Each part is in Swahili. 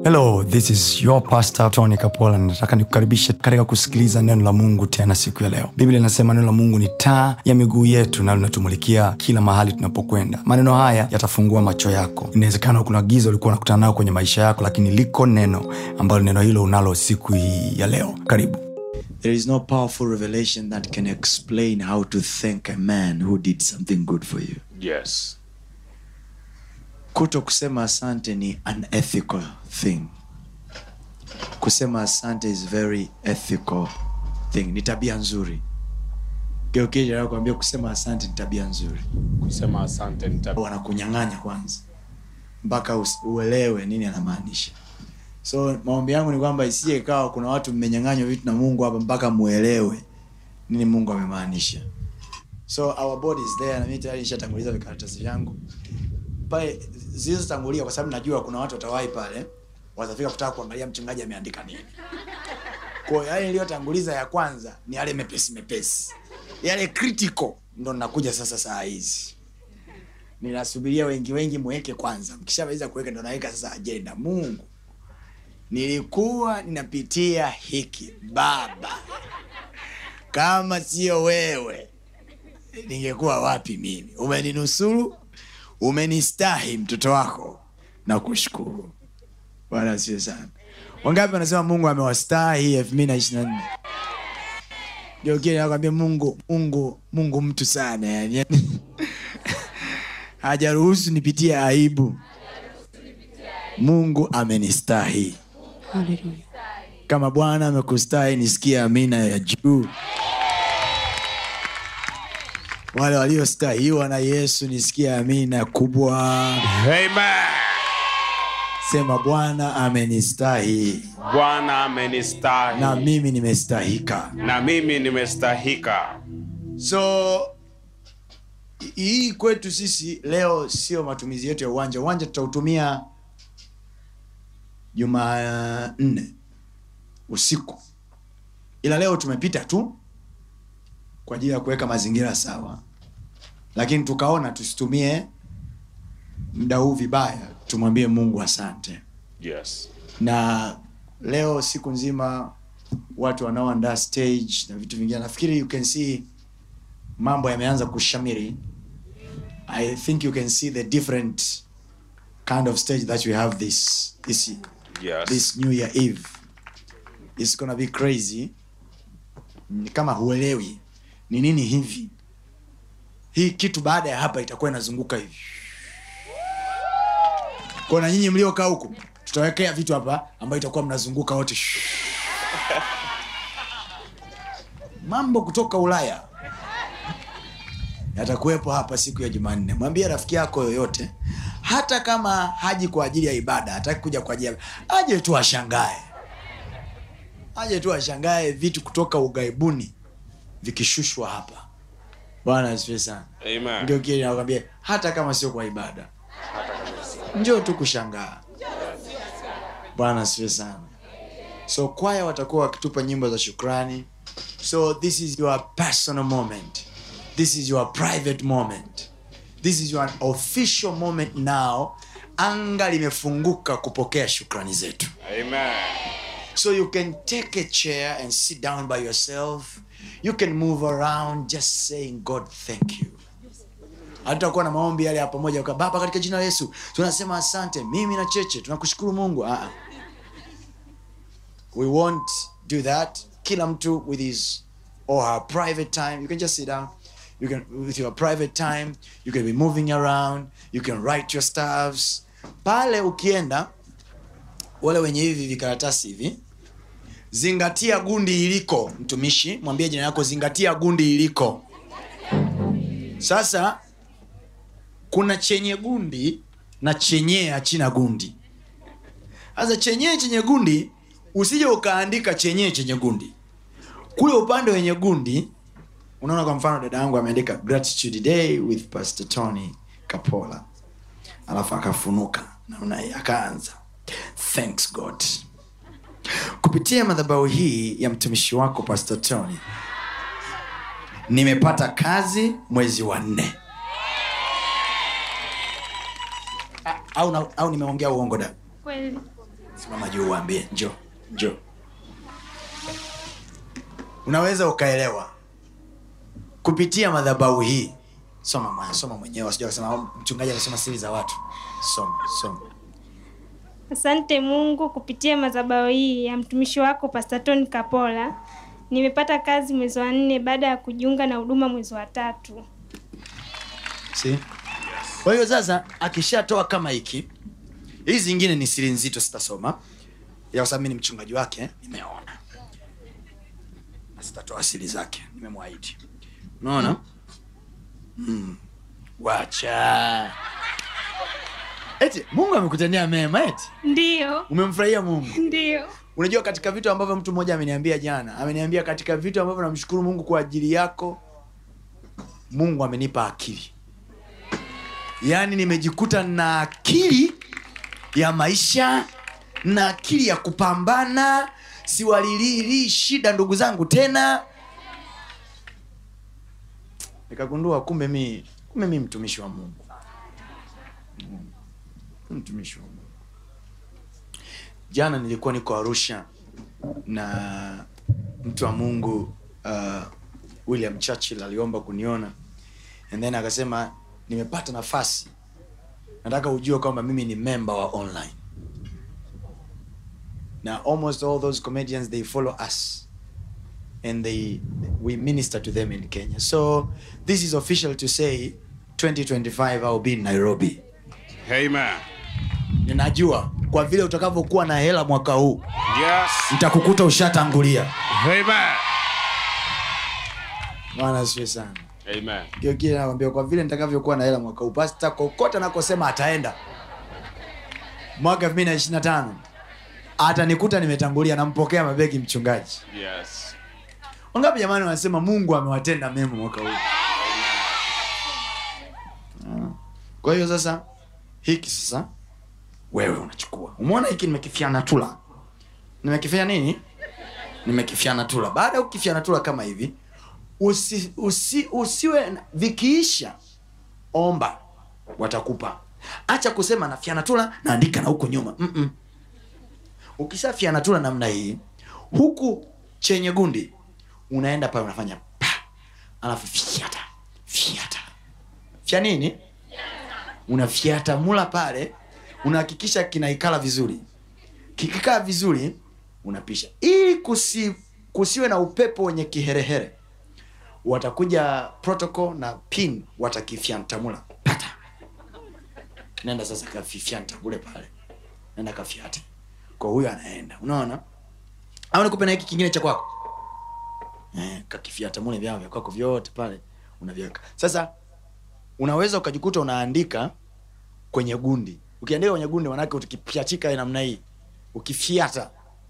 hello this is your pastor tony kapola nataka nikukaribishe katika kusikiliza neno la mungu tena siku ya leo biblia inasema neno la mungu ni taa ya miguu yetu na linatumulikia kila mahali tunapokwenda maneno haya yatafungua macho yako inawezekana kuna giza ulikuwa unakutana nayo kwenye maisha yako lakini liko neno ambalo neno hilo unalo siku hii ya leo karibu There is no powerful revelation that can explain how to thank a man who did something good for you. Yes. Kuto kusema asante ni unethical thing. Kusema asante is very ethical thing. Ni tabia nzuri. Geukija nakwambia kusema asante ni tabia nzuri. Kusema asante nita Wanakunyang'anya kwanza mpaka us- uelewe nini anamaanisha. So maombi yangu ni kwamba isije ikawa kuna watu mmenyang'anywa vitu na Mungu hapa mpaka muelewe nini Mungu amemaanisha. So our body is there na mimi tayari nishatanguliza vikaratasi vyangu pale zilizotangulia, kwa sababu najua kuna watu watawahi pale, watafika kutaka kuangalia mchungaji ameandika nini. Kwa hiyo yale niliyotanguliza ya kwanza ni yale mepesi mepesi, yale critical ndo nakuja sasa saa hizi ninasubiria wengi wengi mweke kwanza, mkishamaliza kuweka ndo naweka sasa ajenda. Mungu, nilikuwa ninapitia hiki baba, kama sio wewe ningekuwa wapi mimi? Umeninusuru, umenistahi mtoto wako, na kushukuru. Bwana asifiwe sana. Wangapi wanasema Mungu amewastahi elfu mbili na ishirini na nne? Ndio kile nakwambia Mungu, Mungu, Mungu mtu sana yani hajaruhusu nipitie aibu. Mungu amenistahi. Haleluya. Kama Bwana amekustahi, nisikie amina ya juu. Wale waliostahiwa na Yesu, nisikie amina kubwa. Amen. Sema Bwana amenistahi Bwana amenistahi na mimi nimestahika. na mimi nimestahika. So hii kwetu sisi leo sio matumizi yetu ya uwanja. Uwanja tutautumia Jumanne usiku, ila leo tumepita tu kwa ajili ya kuweka mazingira sawa, lakini tukaona tusitumie muda huu vibaya, tumwambie Mungu asante. Yes. na leo siku nzima watu wanaoandaa stage na vitu vingine nafikiri you can see mambo yameanza kushamiri i think you can see the different kind of stage that we have this this, Yes. this new year eve it's gonna be crazy ni kama huelewi ni nini hivi hii kitu baada ya hapa itakuwa inazunguka hivi kwa na nyinyi mliokaa huku tutawekea vitu hapa ambayo itakuwa mnazunguka wote mambo kutoka ulaya yatakuwepo hapa siku ya jumanne mwambie rafiki yako yoyote hata kama haji kwa ajili ya ibada hataki kuja kwa ajili ya aje tu ashangae aje tu ashangae vitu kutoka ughaibuni vikishushwa hapa bwana asifiwe sana Amen. ndio kile nakwambia hata kama sio kwa ibada njoo tu kushangaa bwana asifiwe sana so kwaya watakuwa wakitupa nyimbo za shukrani so this is your personal moment this is your private moment this is your official moment now anga limefunguka kupokea shukrani zetu Amen. So you can take a chair and sit down by yourself. You can move around just saying, God, thank you. hatutakuwa na maombi yale ya pamoja kwa baba katika jina la yesu tunasema asante mimi na cheche tunakushukuru mungu ah. we won't do that kila mtu with his or her private time you can just sit down you can with your private time you can be moving around you can write your stuffs pale ukienda wale wenye hivi vikaratasi hivi zingatia gundi iliko mtumishi mwambie jina yako zingatia gundi iliko sasa kuna chenye gundi na chenye hachina gundi sasa chenye chenye gundi usije ukaandika chenye chenye gundi kule upande wenye gundi unaona kwa mfano dada yangu ameandika gratitude day with pastor tony kapola alafu akafunuka naona akaanza thanks god kupitia madhabahu hii ya mtumishi wako pastor tony nimepata kazi mwezi wa nne A- au, na- au nimeongea uongo da Kweli. simama juu uambie njo njo unaweza ukaelewa kupitia madhabahu hii soma mwana soma mwenyewe sijua kusema mchungaji anasoma siri za watu soma soma Asante Mungu, kupitia madhabahu hii ya mtumishi wako Pastor Tony Kapola nimepata kazi mwezi wa nne baada ya kujiunga na huduma mwezi wa tatu. See? kwa hiyo sasa akishatoa kama hiki hizi zingine ni siri nzito sitasoma ya kwa sababu mi ni mchungaji wake nimeona na sitatoa siri zake nimemwahidi unaona mm. wacha eti mungu amekutendea mema eti Ndiyo, umemfurahia mungu ndiyo, unajua katika vitu ambavyo mtu mmoja ameniambia jana ameniambia katika vitu ambavyo namshukuru mungu kwa ajili yako mungu amenipa akili yaani nimejikuta na akili ya maisha na akili ya kupambana siwalilili shida ndugu zangu tena nikagundua kumbe mi kumbe mi mtumishi wa mungu Mm. mtumishi wa mungu jana nilikuwa niko arusha na mtu wa mungu uh, william churchill aliomba kuniona and then akasema nimepata nafasi nataka ujue kwamba mimi ni member wa online na almost all those comedians they follow us and they we minister to them in kenya so this is official to say 2025 ill be in nairobi Amen. ninajua kwa vile utakavyokuwa na hela mwaka huu Yes. nitakukuta ushatangulia Amen. bwana asifiwe sana Amen. Kio kile nakwambia kwa vile nitakavyokuwa na hela mwaka huu pasta kokote anakosema ataenda mwaka 2025 atanikuta nimetangulia nampokea mabegi mchungaji Yes. wangapi jamani wanasema mungu amewatenda mema mwaka huu Ah. kwa hiyo sasa hiki sasa wewe unachukua umeona hiki nimekifyana tula nimekifanya nini nimekifyana tula baada ya kukifyana tula kama hivi usi, usi, usiwe na- vikiisha omba watakupa acha kusema na fyanatula naandika na huko nyuma Mm-mm. ukisha fyanatula namna hii huku chenye gundi unaenda pale unafanya pa alafu fyata fyata fya nini unafyata mula pale unahakikisha kinaikala vizuri kikikaa vizuri unapisha ili kusi, kusiwe na upepo wenye kiherehere watakuja protocol na pin watakifyantamula pata nenda sasa kafifyanta kule pale nenda kafyate kwa huyo anaenda unaona au nikupe na hiki kingine cha kwako eh, kakifyata mule vyao vya kwako vyote pale unaviweka sasa unaweza ukajikuta unaandika kwenye gundi ukiandika kwenye gundi manake ukipyachika namna hii ukifyata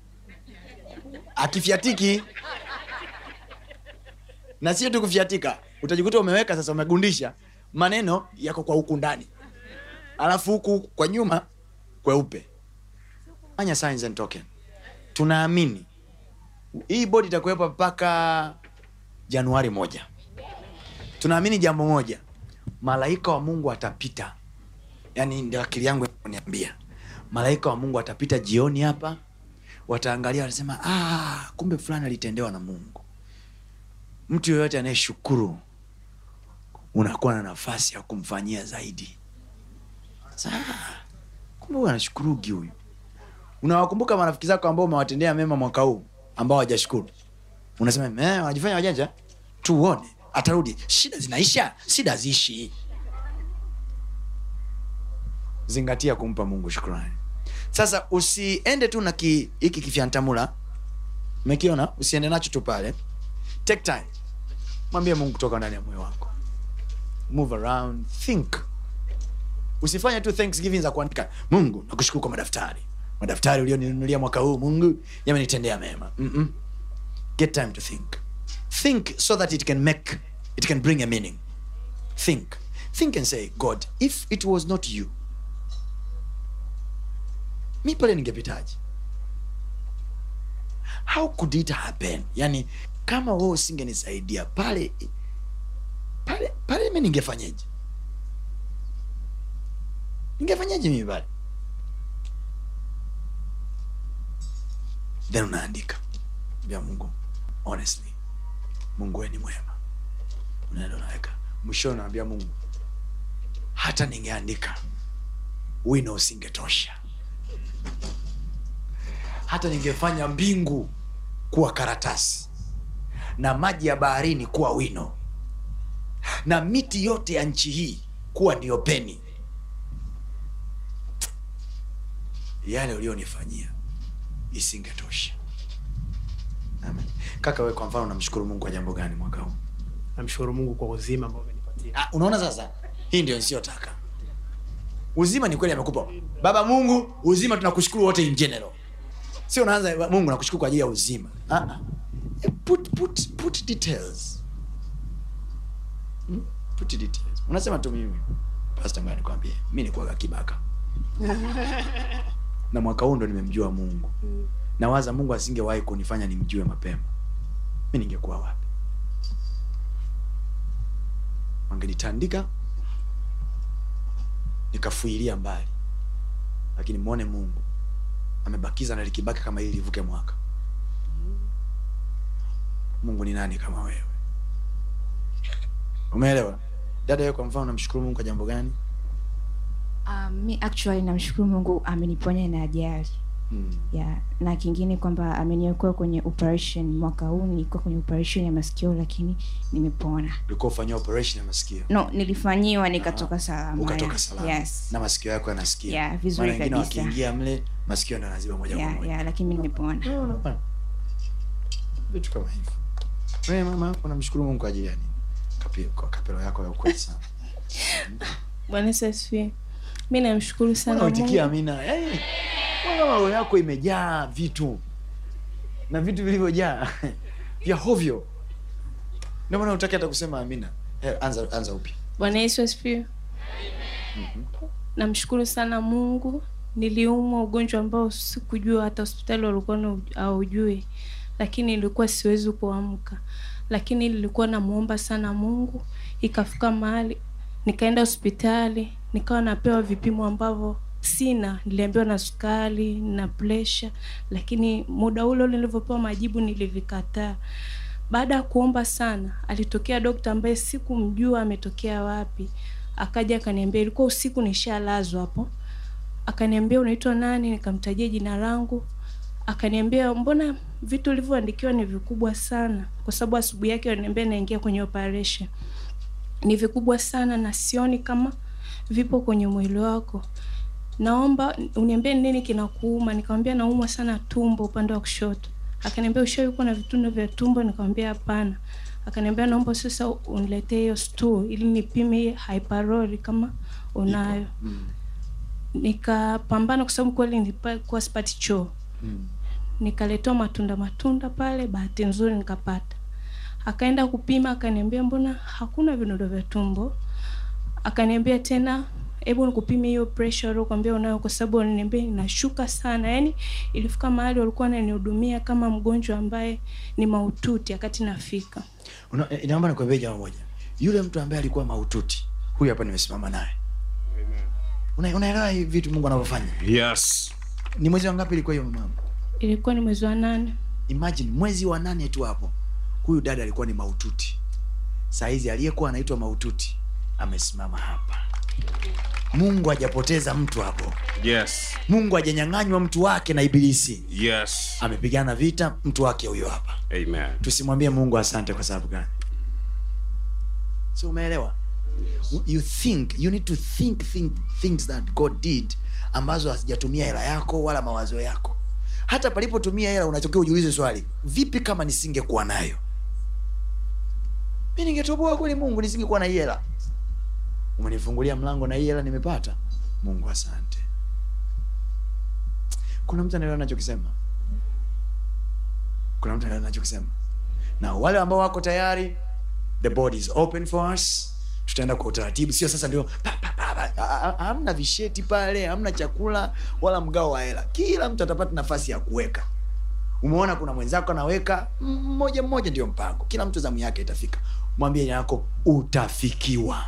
akifyatiki na sio tu kufyatika utajikuta umeweka sasa umegundisha maneno yako kwa huku ndani alafu huku kwa nyuma kweupe fanya signs and token tunaamini hii bodi itakuwepo mpaka januari moja tunaamini jambo moja malaika wa mungu atapita yaani ndio akili yangu niambia malaika wa mungu atapita jioni hapa wataangalia watasema ah, kumbe fulani alitendewa na mungu mtu yoyote anayeshukuru unakuwa na nafasi ya kumfanyia zaidi Sasa, ah, kumbe huyu anashukurugi huyu unawakumbuka marafiki zako ambao umewatendea mema mwaka huu ambao hawajashukuru unasema eh, wanajifanya wajanja tuone atarudi shida zinaisha shida ziishi zingatia kumpa mungu shukrani sasa usiende tu na ki- hiki kifyantamula umekiona usiende nacho tu pale take time mwambie mungu kutoka ndani ya moyo wako move around think usifanye tu thanksgiving za kuandika mungu nakushukuru kwa madaftari madaftari ulioninunulia mwaka huu mungu yamenitendea mema Mm-mm. get time to think think so that it can make it can bring a meaning think think and say god if it was not you mi pale ningepitaji how could it happen yani kama wewe usingenisaidia pale pale pale mi ningefanyeje ningefanyaje mimi pale then unaandika bia mungu honestly mungu we ni mwema unaenda unaweka mwishoni unaambia mungu hata ningeandika wino usingetosha hata ningefanya mbingu kuwa karatasi na maji ya baharini kuwa wino na miti yote ya nchi hii kuwa ndiyo peni yale ulionifanyia isingetosha Amen. kaka we kwa mfano unamshukuru mungu kwa jambo gani mwaka huu namshukuru mungu kwa uzima ambao amenipatia ah, unaona sasa hii ndio nisiyotaka uzima ni kweli amekupa baba mungu uzima tunakushukuru wote in general sio unaanza mungu nakushukuru kwa ajili ya uzima ah, ah. Eh, put, put, put details hmm? put details unasema tu mimi pasta ngoja nikwambie mi nikuaga kibaka na mwaka huu ndo nimemjua mungu nawaza mungu asingewahi kunifanya nimjue mapema mi ningekuwa wapi wangenitandika nikafuilia mbali lakini mwone mungu amebakiza na likibaki kama hili livuke mwaka mungu ni nani kama wewe umeelewa dada wewe kwa mfano namshukuru mungu kwa jambo gani Um, mi actually namshukuru mungu ameniponya na ajali hmm. yeah. na kingine kwamba ameniokoa kwenye operation mwaka huu nilikuwa kwenye operation ya masikio lakini nimepona ulikuwa ufanyia operation ya masikio no nilifanyiwa nikatoka salama ukatoka yeah. salama yes. na masikio yako yanasikia Yeah, vizuri Maana wengine kabisa. wakiingia mle masikio ndo yanaziba moja kwa yeah, moja yeah, lakini mi nimepona Unaona? vitu kama hivyo wewe mama yako namshukuru mungu kwa ajili ya nini Kapi, kwa kapelo yako ya ukweli sana bwana yesu asifiwe mi namshukuru sana unaitikia Mungu. amina hey, mbona roho yako imejaa vitu na vitu vilivyojaa vya hovyo ndio maana utaki hata kusema amina hey, anza anza upya bwana yesu asifiwe namshukuru sana mungu niliumwa ugonjwa ambao sikujua hata hospitali walikuwa na- haujui lakini ilikuwa siwezi kuamka lakini nilikuwa namuomba sana mungu ikafika mahali nikaenda hospitali nikawa napewa vipimo ambavyo sina niliambiwa na sukari na presha lakini muda ule ule nilivyopewa majibu nilivikataa baada ya kuomba sana alitokea dokta ambaye sikumjua ametokea wapi akaja akaniambia ilikuwa usiku nishalazwa hapo akaniambia unaitwa nani nikamtajia jina langu akaniambia mbona vitu ulivyoandikiwa ni vikubwa sana kwa sababu asubuhi yake aliniambia naingia kwenye operation ni vikubwa sana na sioni kama vipo kwenye mwili wako naomba uniambie nini kinakuuma nikamwambia naumwa sana tumbo upande wa kushoto akaniambia ushawahi kuwa na vitundo vya tumbo nikamwambia hapana akaniambia naomba sasa uniletee hiyo stool ili nipime hii hyperoli kama unayo nikapambana kwa sababu kweli nilikuwa sipati choo mm. nikaletewa matunda matunda pale bahati nzuri nikapata akaenda kupima akaniambia mbona hakuna vinundo vya tumbo akaniambia tena hebu nikupime hiyo pressure uliokwambia unayo kwa sababu waliniambia inashuka sana yaani ilifika mahali walikuwa wananihudumia kama mgonjwa ambaye ni maututi wakati nafika Una- eh, naomba nikwambie jambo moja yule mtu ambaye alikuwa maututi huyu hapa nimesimama naye Una- unaelewa hivi vitu mungu anavyofanya Yes. ni mwezi wa ngapi ilikuwa hiyo mama ilikuwa ni mwezi wa nane imagine mwezi wa nane tu hapo huyu dada alikuwa ni maututi sahizi aliyekuwa anaitwa maututi amesimama hapa mungu hajapoteza mtu hapo Yes. mungu hajanyang'anywa mtu wake na ibilisi Yes. amepigana vita mtu wake huyo hapa Amen. tusimwambie mungu asante kwa sababu gani si umeelewa you think you need to think, think things that god did ambazo hazijatumia hela yako wala mawazo yako hata palipotumia hela unachokiwa ujiulize swali vipi kama nisingekuwa nayo mi ningetoboa kweli mungu nisingekuwa na hii hela umenifungulia mlango na hii hela nimepata mungu asante kuna mtu anaelewa nachokisema kuna mtu anaelewa nachokisema na wale ambao wako tayari the board is open for us tutaenda kwa utaratibu sio sasa ndio pa, pa, pa, pa. Ha- ha- hamna visheti pale hamna chakula wala mgao wa hela kila mtu atapata nafasi ya kuweka umeona kuna mwenzako anaweka mm, mmoja mmoja ndio mpango kila mtu zamu yake itafika mwambie yako utafikiwa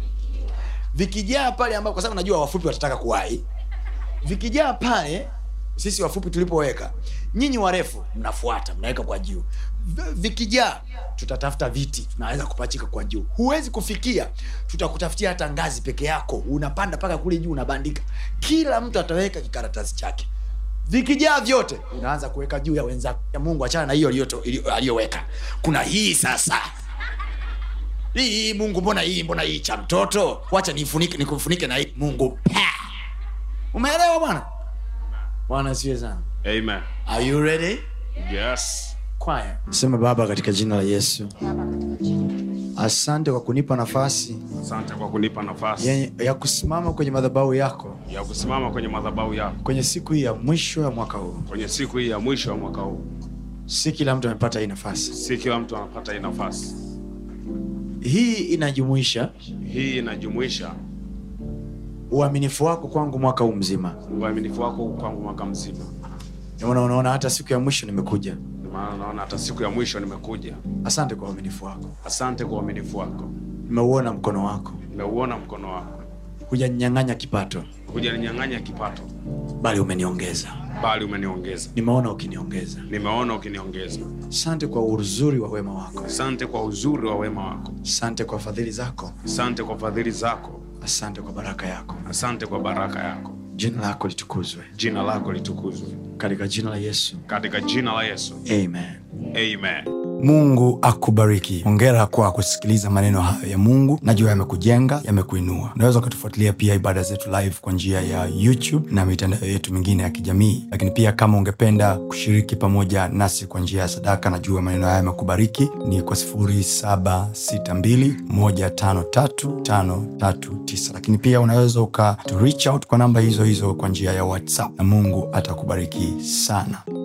vikijaa pale ambao kwa sababu najua wafupi watataka kuwahi vikijaa pale sisi wafupi tulipoweka nyinyi warefu mnafuata mnaweka kwa juu V- vikijaa tutatafuta viti tunaweza kupachika kwa juu huwezi kufikia tutakutafutia hata ngazi peke yako unapanda mpaka kule juu unabandika kila mtu ataweka kikaratasi chake vikijaa vyote unaanza kuweka juu ya wenzako ya mungu achana na hiyo aliyoto- iliyo- aliyoweka kuna hii sasa hii hii, mungu mbona hii mbona hii cha mtoto wacha nifunike nikufunike na hii mungu pa umeelewa bwana bwana siwe sana Amen. are you ready Yes. kwaya sema baba katika jina la yesu asante kwa kunipa nafasi Asante kwa kunipa nafasi ya, ya kusimama kwenye madhabahu yako ya kusimama kwenye madhabahu yako kwenye siku hii ya mwisho ya mwaka huu kwenye siku hii ya mwisho wa mwaka huu. si kila mtu amepata hii nafasi Si kila mtu anapata hii nafasi. hii inajumuisha Hii inajumuisha uaminifu wako kwangu mwaka huu mzima uaminifu wako kwangu mwaka mzima. Ndio maana unaona hata siku ya mwisho nimekuja Ndio maana naona hata siku ya mwisho nimekuja. asante kwa uaminifu wako Asante kwa uaminifu wako, nimeuona mkono wako nimeuona mkono wako, hujanyang'anya kipato hujaninyang'anya kipato, bali umeniongeza bali umeniongeza. nimeona ukiniongeza Nimeona ukiniongeza. asante kwa uzuri wa wema wako Asante kwa uzuri wa wema wako, asante kwa fadhili zako asante kwa fadhili zako, asante kwa baraka yako asante kwa baraka yako. jina lako litukuzwe Jina lako litukuzwe katika jina la yesu katika jina la Yesu, amen amen. mungu akubariki hongera kwa kusikiliza maneno hayo ya mungu najua yamekujenga yamekuinua unaweza ukatufuatilia pia ibada zetu live kwa njia ya youtube na mitandao yetu mingine ya kijamii lakini pia kama ungependa kushiriki pamoja nasi kwa njia ya sadaka najua maneno haya yamekubariki ni kwa 762153539 lakini pia unaweza uka to reach out kwa namba hizo hizo kwa njia ya whatsapp na mungu atakubariki sana